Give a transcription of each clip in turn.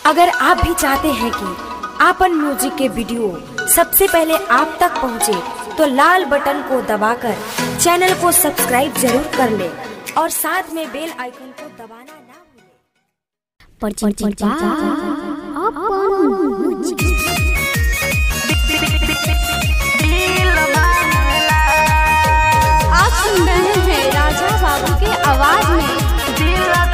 अगर आप भी चाहते हैं कि आपन म्यूजिक के वीडियो सबसे पहले आप तक पहुंचे, तो लाल बटन को दबाकर चैनल को सब्सक्राइब जरूर कर ले और साथ में बेल आइकन को दबाना ना भूलें। परचिंचा अपन आप सुन रहे हैं राजा बाबू के आवाज में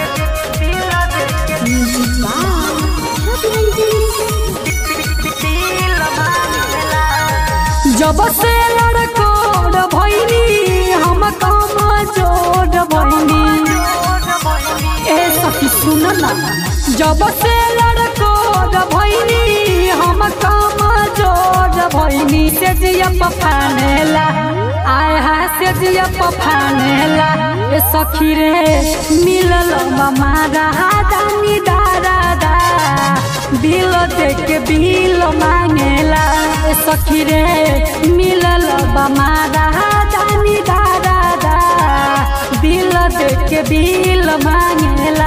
जब से लड़कोड़ भैनी हम कम जोड़ भैनी ए सखी सुन ना जब से लड़कोड़ भैनी हम कम जोड़ भैनी से जिया पफानेला आय हा से जिया पफानेला ए सखी रे मिलल मारा दानी दारा दा बिल देख के बिल मांगेला ए सखी रे मिलल बमारा दानी दादा दा बिल देख के बिल मांगेला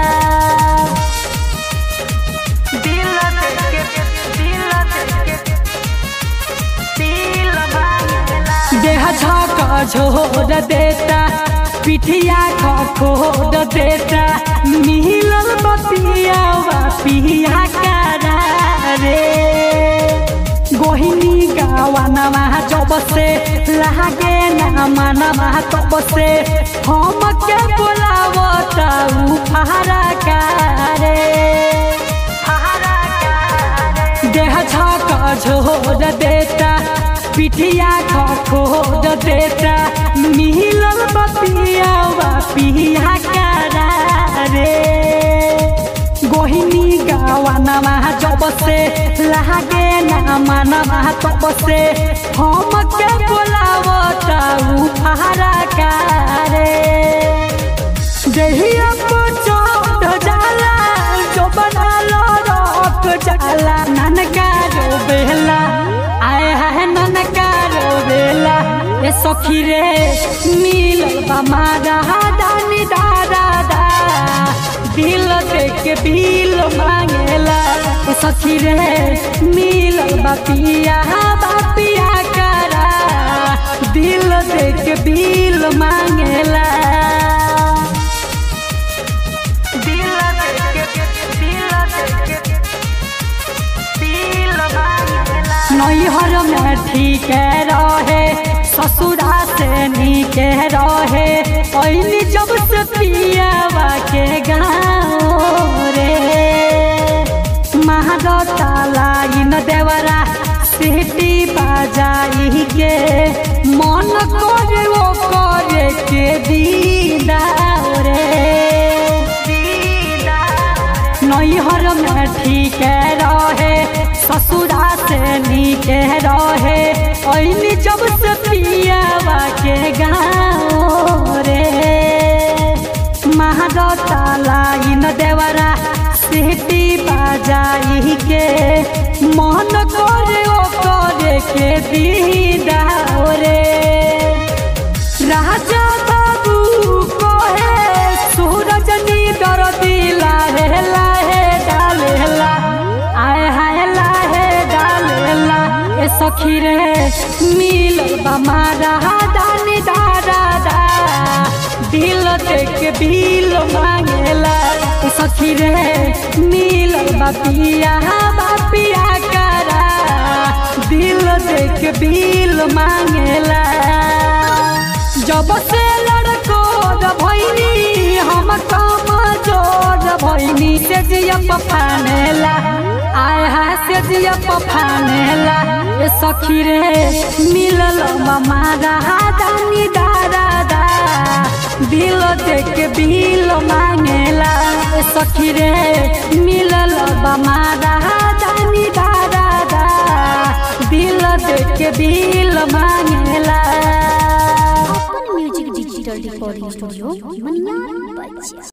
देह झक झोर देता पिठिया खोद देता मिलल बपिया पिया करा रे गोहिनी गावानमा जब से लागे ना मनवा तब से हम के बोलावत उ फहरा कारे देह झक झोर देता पिठिया खोद देता मिलल बपिया पिया करा रे गोहिनी गावानमा जब से लागे ना मनवा तब से हम के बोलावत उ फहरा कारे देहिया को चोट जाला जो बनालो रख जाला ननका रो बेला आए है ननका रो बेला ए सखी रे मिल बमारा दानी दादा दा दिल देख के बिल मांगेला ए सखी रे मिल बापिया बापिया करा दिल देख के बिल मांगेला नैहर में ठीक रहे ससुरा से नीक रहे पहली जब से पियावा के गाँव रे महादता लाइन देवरा सिटी बाजाई के मन करे वो करे के दीदा रे नैहर में ठीक रहे ससुरा से नीक रहे ऐनी जब से पियावा के गाँव रे महादता लाइन देवरा सिटी बाजाई के मन करे ओ करे के दीदा रे राजा बाबू कहे सूरज नी डर दिला हे लाहे डालेला आए हाय लाहे डालेला ए सखी रे मिल बमारा दानी दादा दा दिल देख के बिल मांगेला ए सखी रे मिल बापिया बापिया करा दिल देख के बिल मांगेला जब से लड़को भैनी हम कम जोर भैनी से जिया पफानेला आय हा से जिया पफानेला ए सखी रे मिलल मारा दानी दादा दा दिल देख के बिल मांगेला ए सखी रे मिलल मारा दानी दादा दा दिल देख के बिल मांगेला अपन music digital recording studio Maniyar बच्चा